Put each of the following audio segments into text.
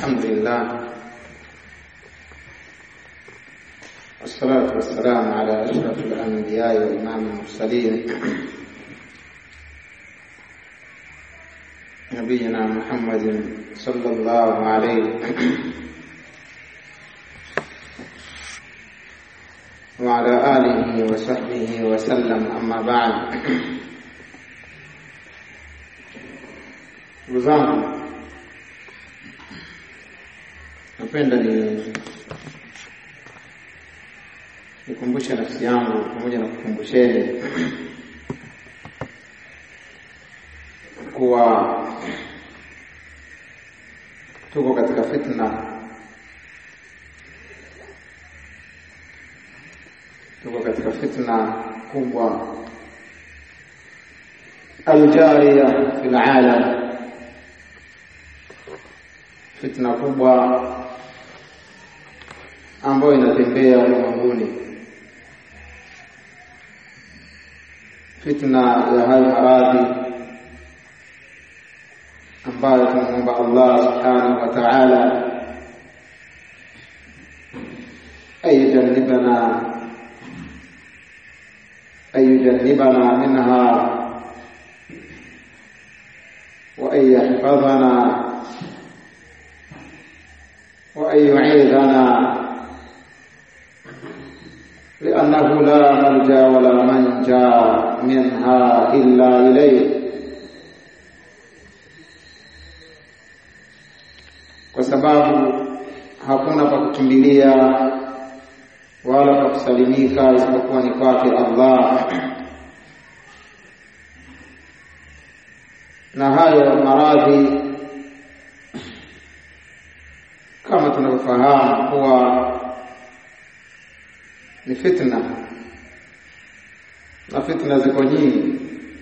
الحمد لله والصلاة والسلام على أشرف الأنبياء وإمام المرسلين نبينا محمد صلى الله عليه وعلى آله وصحبه وسلم أما بعد ndugu zangu napenda ni nikumbushe nafsi yangu pamoja na kukumbusheni kuwa tuko katika fitna tuko katika fitna kubwa aljariya fil alam fitna kubwa ambayo inatembea ulimwenguni, fitna ya hayo maradhi ambayo tunamwomba Allah subhanahu wa ta'ala ayujannibana ayujannibana minha wa an yahfadhana وأن يعيذنا لأنه لا ملجا ولا منجا منها إلا إليه kwa sababu hakuna pa kukimbilia wala pa kusalimika isipokuwa ni kwake Allah. Na hayo maradhi kama tunavyofahamu kuwa ni fitna na fitna ziko nyingi,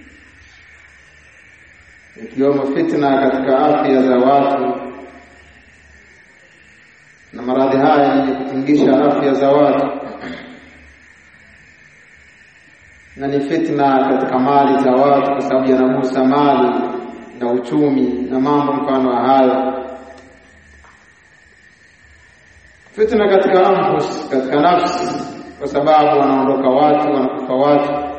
ikiwemo fitna katika afya za watu, na maradhi haya yenye kutingisha afya za watu, na ni fitna katika mali za watu, kwa sababu yanagusa mali na uchumi na mambo mfano wa hayo fitna katika anfus, katika nafsi, kwa sababu wanaondoka watu, wanakufa watu.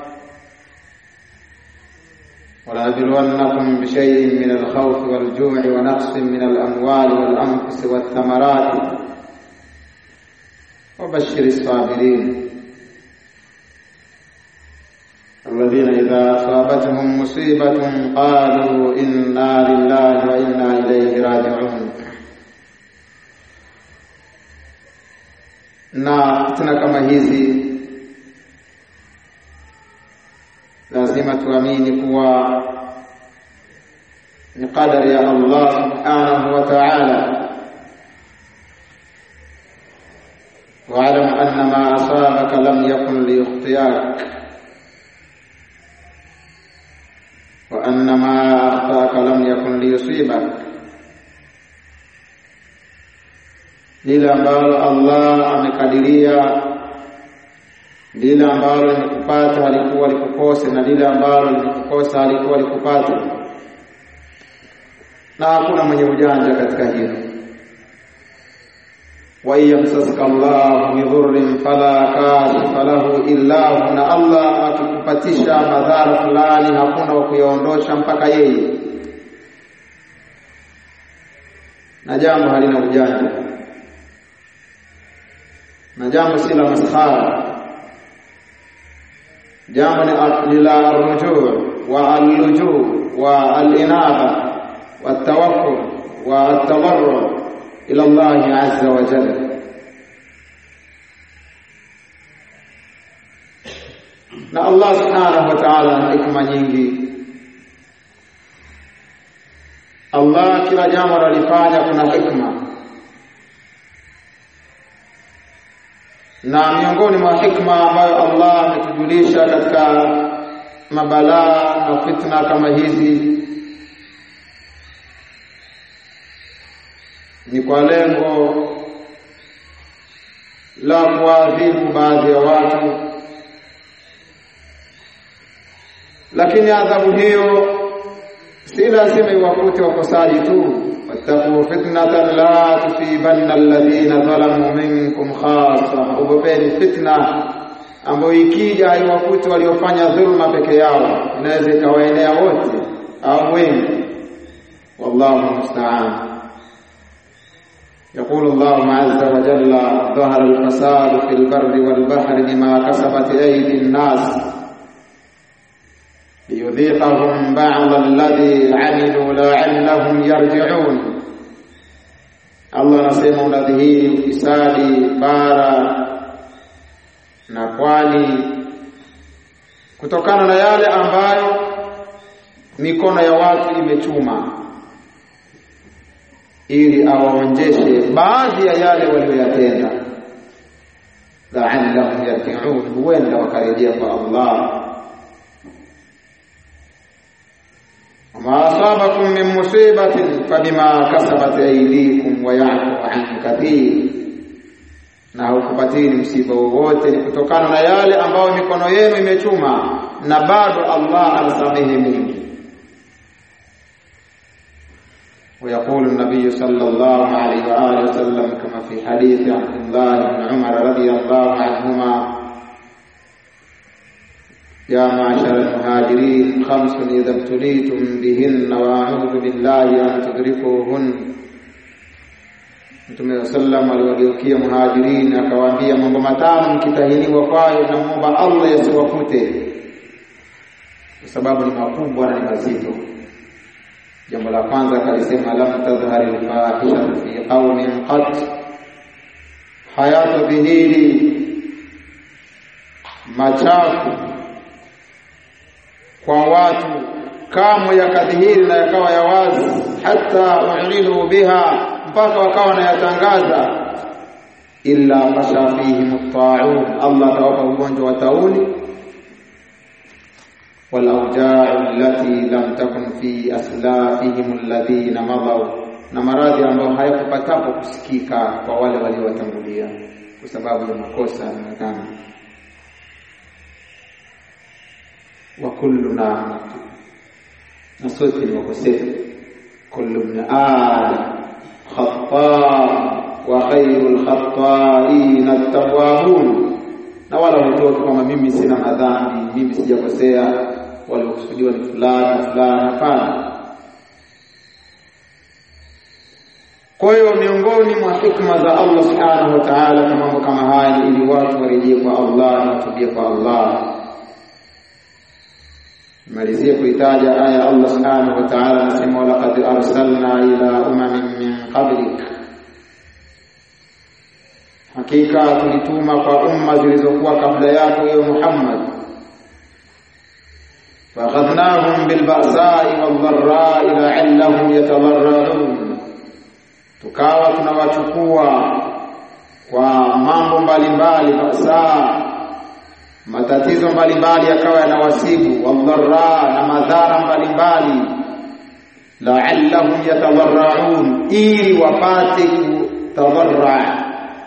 ولنبلونكم بشيء من الخوف والجوع ونقص من الأموال والأنفس والثمرات وبشر الصابرين الذين إذا أصابتهم مصيبة قالوا إنا لله وإنا إليه راجعون na fitna kama hizi lazima tuamini kuwa ni qadari ya Allah subhanahu wa ta'ala واعلم أن ما أصابك لم يكن ليخطئك وأن ما أخطأك لم يكن ليصيبك lile ambalo Allah amekadiria, lile ambalo limekupata halikuwa likukose, na lile ambalo limekukosa halikuwa likupata, na hakuna mwenye ujanja katika hilo. wa yamsaska Allahu bidhurrin fala kashifa lahu illa hu, na Allah akikupatisha madhara fulani hakuna wa kuyaondosha mpaka yeye, na jambo halina ujanja na jambo si la maskhara, jambo ni la rujuu wa allujuu wa alinaba wa tawakkul wa atadarru ila Allah azza wa jalla. Na Allah subhanahu wa ta'ala ana hikma nyingi. Allah kila jambo analifanya kuna hikma na miongoni mwa hikma ambayo Allah ametujulisha katika mabalaa na fitna kama hizi ni kwa lengo la kuadhibu baadhi ya watu, lakini adhabu hiyo si lazima iwakute wakosaji tu, wattaqu fitnatan la tusibanna alladhina zalamu minkum khassa, ogopeni fitna ambayo ikija haiwakuti waliofanya dhulma peke yao, inaweza ikawaenea wote au wengi. Wallahu musta'an. يقول الله عز وجل ظهر الفساد في البر والبحر بما كسبت أيدي الناس ليذيقهم بعض الذي عملوا لعلهم يرجعون Allah anasema unadhihiri ufisadi bara na pwani kutokana na yale ambayo mikono ya watu imechuma ili awaonjeshe baadhi ya yale walioyatenda la'allahum yarji'un huenda wakarejea kwa Allah وما أصابكم من مصيبة فبما كسبت أيديكم ويعفو عن كثير na haukupatini msiba wowote ni kutokana na yale ambayo mikono yenu imechuma na bado Allah anasamehe mingi ويقول النبي صلى الله عليه وآله وسلم كما في حديث عبد الله بن عمر رضي الله عنهما يا معشر المهاجرين خمس إذا ابتليتم بهن وأعوذ بالله أن تدركوهن Mtume sallam aliwageukia muhajirini akawaambia mambo matano mkitahiniwa kwayo na muomba Allah yasiwakute kwa sababu ni makubwa na ni mazito. Jambo la kwanza akalisema lam tadhhari alfahisha fi qaumin qat, hayatadhihiri machafu kwa watu kamwe yakadhihiri na yakawa ya wazi, hata ulinu biha, mpaka wakawa wanayatangaza. Illa fasha fihim taun, Allah atawapa ugonjwa wa tauni walaujau allati lam takun fi aslafihim alladhina madau, na maradhi ambayo hayakupatapo kusikika kwa wale waliowatangulia kwa sababu ya makosa yanaonekana wa kulluna na sote ni wakosefu kullu ibn adam khata wa khairul khata'in at-tawwabun na wala hutoki kwamba mimi sina madhambi mimi sijakosea waliokusudiwa ni fulani fulani hapana kwa hiyo miongoni mwa hikma za Allah subhanahu wa ta'ala kwa mambo kama haya ni ili watu warejee kwa Allah na watubie kwa Allah malizie kuitaja aya Allah subhanahu wa ta'ala anasema walaqad arsalna ila umamin min qablik hakika tulituma kwa umma zilizokuwa kabla yako wewe Muhammad فأخذناهم بالبأساء والضراء لعلهم يتضرعون tukawa tunawachukua kwa mambo mbalimbali basa matatizo mbalimbali yakawa yanawasibu wadharra na madhara mbalimbali la'allahum yatadarraun ili wapate kutadarra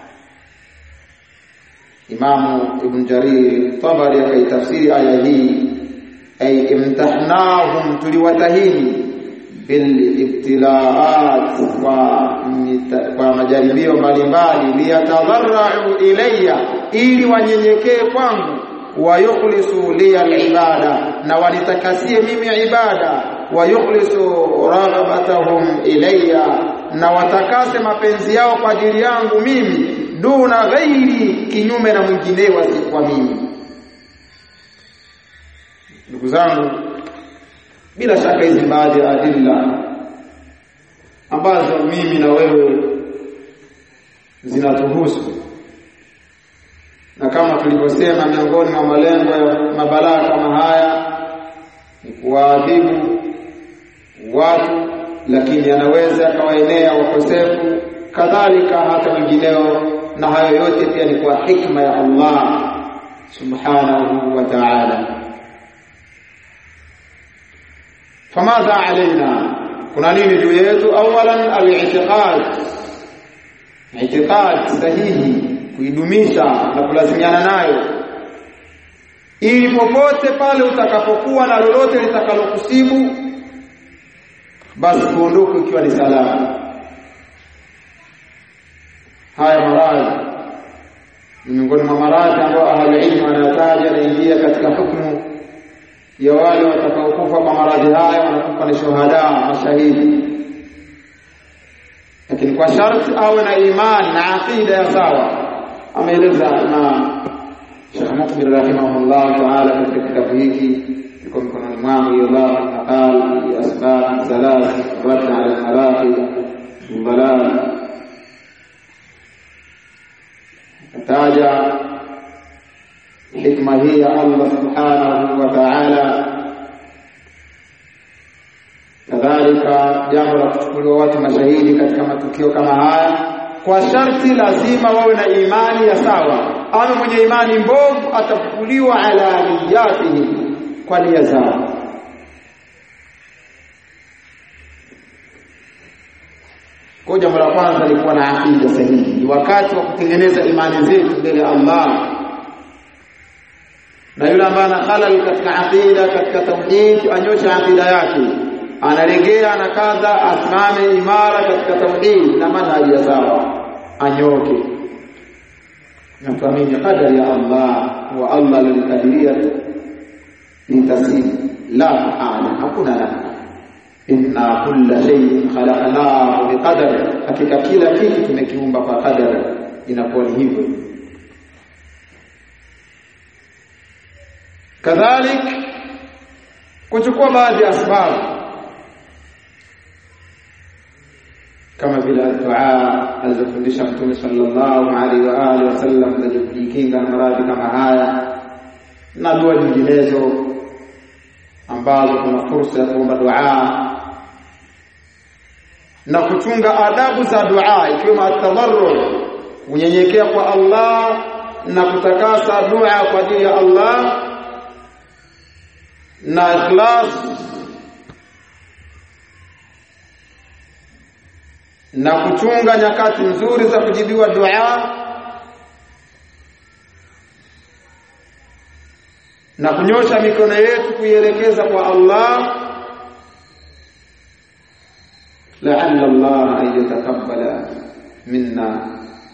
Imamu Ibn Jarir Tabari akaitafsiri aya hii ay imtahnahum tuliwatahini bil ibtilaat kwa kwa majaribio mbalimbali liyatadarrau ilayya ili wanyenyekee kwangu wayukhlisu li alibada na wanitakasie mimi ibada wayukhlisu raghabatahum ilayya na watakase mapenzi yao kwa ajili yangu mimi duna ghairi kinyume na mwinginewa si kwa mimi ndugu zangu bila shaka hizi baadhi ya adilla ambazo mimi na wewe zinatuhusu na kama tulivyosema miongoni mwa malengo ya mabalaa kama haya ni kuwaadhibu watu lakini yanaweza akawaenea wakosefu kadhalika hata wengineo na hayo yote pia ni kwa hikma ya Allah subhanahu wa ta'ala famadha alaina kuna nini juu yetu awalan al-i'tiqad i'tiqad sahihi kuidumisha na kulazimiana nayo ili popote pale utakapokuwa na lolote litakalokusibu basi tuondoke ukiwa ni salama haya maradhi ni miongoni mwa maradhi ambayo ahli ilmu wanataja naingia katika hukumu ya wale watakaokufa kwa maradhi haya wanakufa ni shuhada mashahidi lakini kwa sharti awe na imani na aqida ya sawa ameeleza na Sheikh Mukbil rahimahullah taala katika kitabu hiki kiko mikononi mwangu yadhafu maqal ya asbab thalath radd ala al-maraqi dalal taja hikma hii ya Allah subhanahu wa ta'ala kadhalika jambo la kuchukuliwa watu mashahidi katika matukio kama haya kwa sharti lazima wawe na imani ya sawa ama mwenye imani mbovu atafukuliwa ala niyatihi kwa nia zao kwa jambo la kwanza ni kuwa na aqida sahihi ni wakati wa kutengeneza imani zetu mbele ya Allah na yule ambaye ana halal katika aqida katika tauhid anyoshe aqida yake analegea na kadha asimame imara katika tauhid na manhaji ya sawa anyoke na tuamini qadari ya Allah wa Allah alikadiria nitasili la mahala hakuna namna inna kulla shay'in khalaqnahu biqadar hakika kila kitu tumekiumba kwa qadar inakuwa ni hivyo kadhalik kuchukua baadhi ya sababu kama vile dua alizofundisha Mtume sallallahu alaihi wa alihi wasallam za kujikinga na maradhi kama haya na dua nyinginezo ambazo kuna fursa ya kuomba dua na kuchunga adabu za dua ikiwemo atadarru kunyenyekea kwa Allah na kutakasa dua kwa ajili ya Allah na ikhlas na kuchunga nyakati nzuri za kujibiwa dua na kunyosha mikono yetu kuielekeza kwa Allah la'alla Allah an yataqabbala minna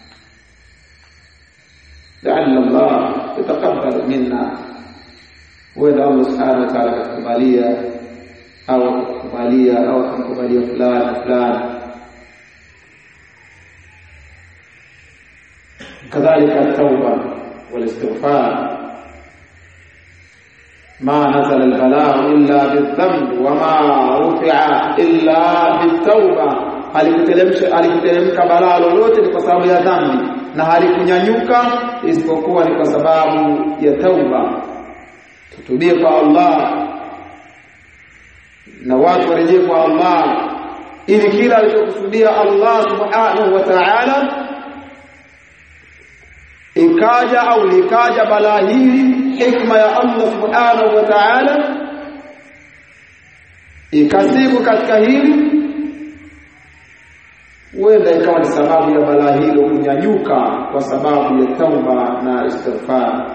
la'alla Allah yataqabbala minna wala Allah subhanahu wa ta'ala kukubalia au kukubalia au kumkubalia fulani fulani كذلك التوبة والاستغفار ما نزل البلاء إلا بالذنب وما رفع إلا بالتوبة alikuteremka balaa lolote ni kwa sababu ya dhambi na halikunyanyuka isipokuwa ni kwa sababu ya tauba tutubie kwa Allah na watu warejee kwa Allah ili kila alichokusudia Allah subhanahu wa ta'ala ikaja au likaja balaa hili hikma ya Allah subhanahu wa ta'ala ikasibu katika hili huenda ikawa ni sababu ya balaa hilo kunyanyuka kwa sababu ya tauba na istighfar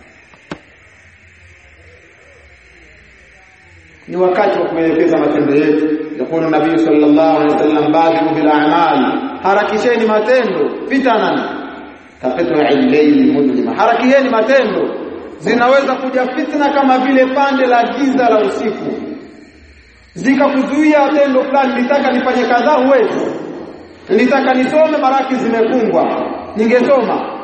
ni wakati wa kuelekeza matendo yetu yakulu nabii sallallahu alaihi wasallam badiru bil a'mal harakisheni matendo fitanan kaqitu al-layl mudlima harakieni matendo zinaweza kuja fitna kama vile pande la giza la usiku zikakuzuia tendo fulani nitaka nifanye kadhaa huwezi nitaka nisome maraki zimefungwa ningesoma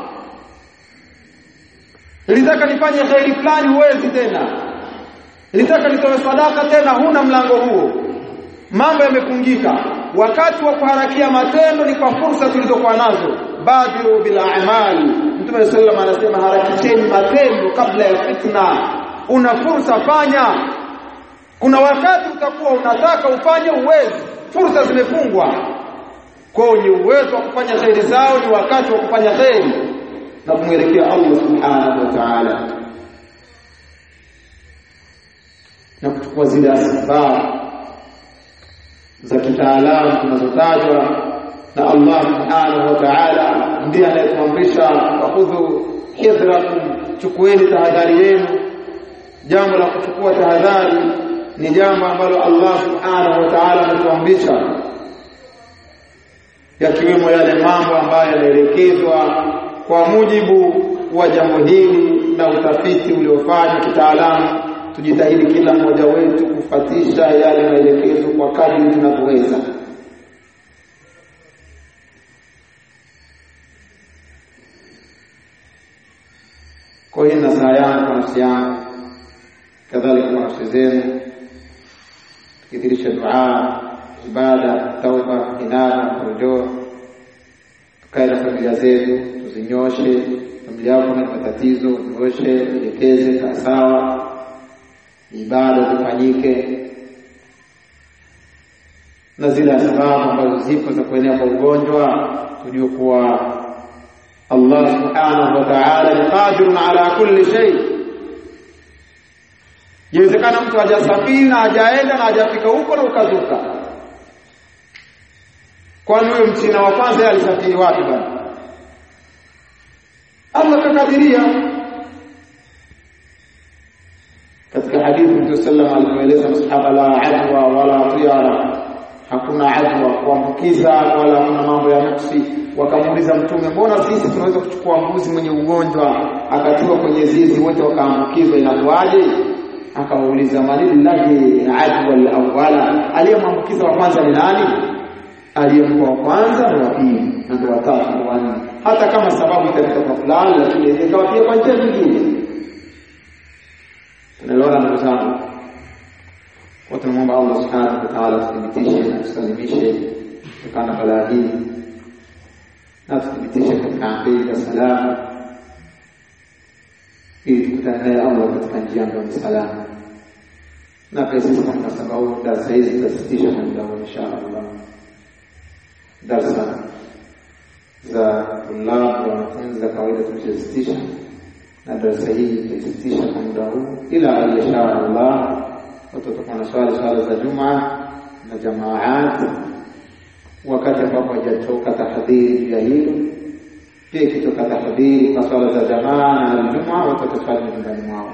nilitaka nifanye khairi fulani huwezi tena nilitaka nitoe sadaka tena huna mlango huo mambo yamefungika wakati wa kuharakia matendo ni kwa fursa tulizokuwa nazo badiru bil a'mal mtume sallallahu anasema harakisheni matendo kabla ya fitna una fursa fanya kuna wakati utakuwa unataka ufanye uwezi fursa zimefungwa kwa ni uwezo wa kufanya khairi zao ni wakati wa kufanya khairi na kumwelekea Allah subhanahu wa ta'ala na kuchukua zile asbab za kitaalamu tunazotajwa na Allah subhanahu wa ta'ala ndiye anayetuamrisha wakhudhu hidhrakum chukueni tahadhari yenu jambo la kuchukua tahadhari ni jambo ambalo Allah subhanahu wa ta'ala ametuamrisha yakiwemo yale mambo ambayo yanaelekezwa kwa mujibu wa jambo hili na utafiti uliofanywa kitaalamu tujitahidi kila mmoja wetu kufatisha yale maelekezo kwa kadri tunavyoweza kwa hiyo nasaha yangu kwa nafsi yangu kadhalika kwa nafsi zenu tukithirisha dua ibada tauba inaba rujuu tukae na familia zetu tuzinyoshe familia yako na matatizo nyoshe elekeze kaa sawa ibada zifanyike na zile sababu ambazo zipo za kuenea kwa ugonjwa tujue kuwa Allah subhanahu wa ta'ala ni qadirun ala kulli shay. Inawezekana mtu hajasafiri na hajaenda na hajafika huko na ukazuka. Kwani huyo mchina wa kwanza yeye alisafiri wapi bwana? Allah kakadiria. Katika hadithi Mtume sallallahu alayhi wasallam alieleza masahaba la adwa wala tiyara, hakuna adwa kuambukiza wala hakuna mambo ya nuksi wakamuuliza mtume mbona sisi tunaweza kuchukua mbuzi mwenye ugonjwa akatiwa kwenye zizi wote wakaambukizwa inakuwaje akawauliza manillahi adwa alawala aliyemwambukiza wa kwanza ni nani aliyempa wa kwanza na wa pili na ndio watatu na wanne hata kama sababu itafika kwa fulani lakini ikawa pia kwa njia nyingine tunaelewana ndugu zangu kwa tunamwomba Allah subhanahu wa ta'ala tuthibitishe na tusalimishe kutokana na balaa hii na tuthibitishe katika aqida salama ili tukutane naye Allah katika njia ambayo ni salama na pia sisi kwa mnasaba huu darasa hizi tutasitisha kwa muda huu insha Allah darsa za tulabu wanafunzi za kawaida tumeshasitisha na darasa hii tutasitisha kwa muda huu ila insha Allah watu watakuwa na swali swala za Jumaa na jamaat wakati ambapo hajatoka tahadhiri ya hilo pia ikitoka tahadhiri kwa swala za jamaa na Ijumaa watu wataswali nyumbani mwao.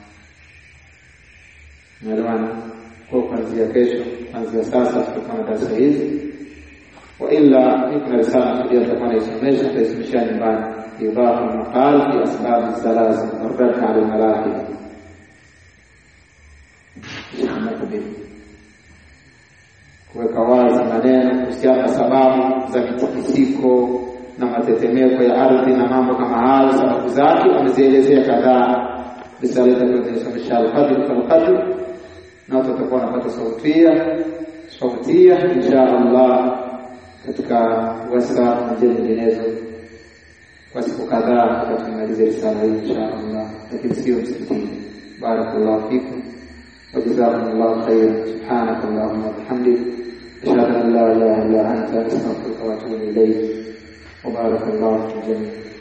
Naelewana? Kwa kuanzia kesho, kuanzia sasa tutakuwa na darasa hizi, wa illa kuna risala pia tutakuwa naisomesha, tutaisomesha nyumbani, idafa maqal fi asbab zalazil arrad ala almalahib kuweka wazi maneno kuhusiana na sababu za mitikisiko na matetemeko ya ardhi na mambo kama hayo, sababu zake wamezielezea kadhaa. Risala itakuwa alqadr falqadr, na watu watakuwa wanapata sautia sautia insha Allah katika WhatsApp na njia nyinginezo kwa siku kadhaa, tutamaliza risala hii insha Allah, lakini sio msikitini. Barakallahu fikum wa jazakumullahu khairan. Subhanaka Allahumma wa bihamdik ashhadu an la ilaha illa anta astaghfiruka wa atubu ilayk وبارك الله في الجميع